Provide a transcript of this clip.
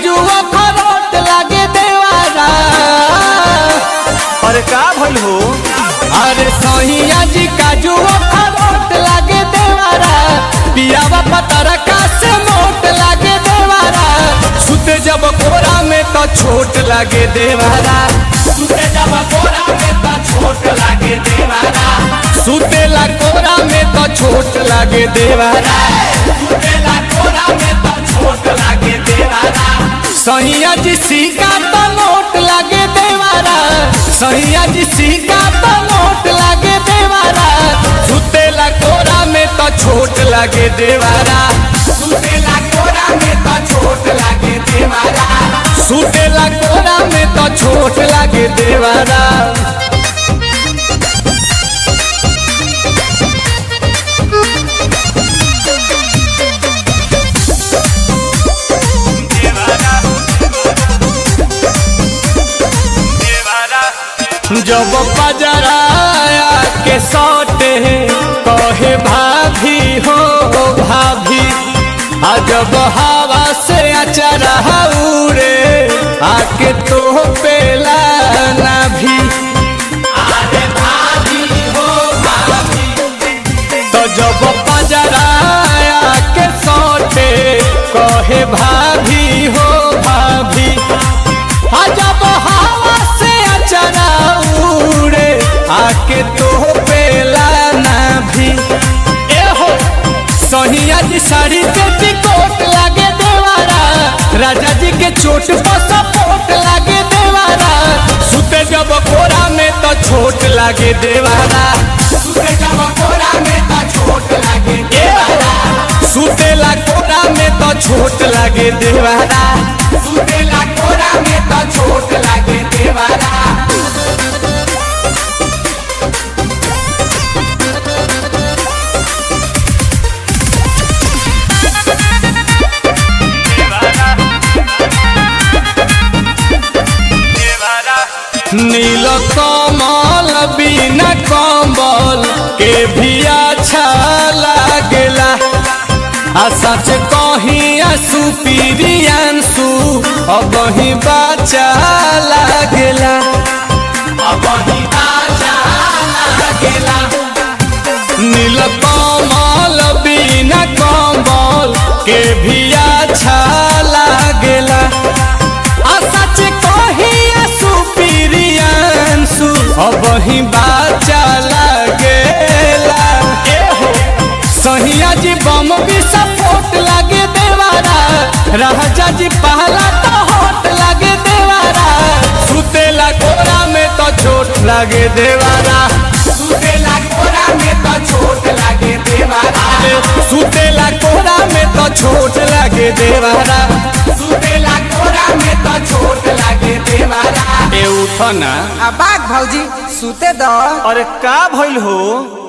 काजू अखरोट लागे देवारा अरे का भइल हो अरे सहिया जी काजू अखरोट लागे देवारा पियावा पतरा का से मोट लागे देवारा सुते जब कोरा में तो छोट लागे देवारा सुते जब कोरा में तो छोट लागे देवारा सुतेला कोरा में तो छोट लागे देवारा सुतेला कोरा में तो छोट लागे देवारा सहिया जी सिक्का तो नोट लागे देवारा सहिया जी सिक्का तो नोट लागे देवारा सुतेला कोरा में तो छोट लागे देवारा सुतेला कोरा में तो छोट लागे देवारा सुतेला कोरा में तो छोट लागे देवारा जब पजराया के सौटे कहे भाभी हो भाभी आ जब हवा से अचरा उड़े आके तो पेला ना भी अरे भाभी हो भाभी तो जब पजराया के सौटे कहे भाभी हो भाभी आ जब हवा से अचरा उड़े आके तो पेला ना भी ए हो सहिया जी साड़ी के टिकोट लागे देवारा राजा जी के चोट पर सपोर्ट लागे देवारा सुते जब कोरा में तो छोट लागे देवारा सुते जब कोरा में तो छोट लागे देवारा सुतेला कोरा में तो छोट लागे देवारा सुतेला कोरा में तो छोट लागे देवारा नील कमल बिना कम्बल के भी अच्छा लागेला आ सच कहीं आंसू पीरियांसू अब ही बाचा लागेला अब ही बाचा लागेला नील कमल बिना कम्बल के भी अच्छा लागेला आ सच कहीं आंसू पीरियांसू अब ही बाचा लागेला ए हो सहिया जी बम भी सपोर्ट लागे देवारा राजा जी पहला तो होट लागे देवारा सुतेला कोरा में तो चोट लागे देवारा सुतेला कोरा में तो चोट लागे देवारा सुतेला कोरा में तो चोट लागे देवारा सुतेला कोरा में तो चोट लागे देवारा ए उठो ना आ बाग भौजी सुते दो अरे का भइल हो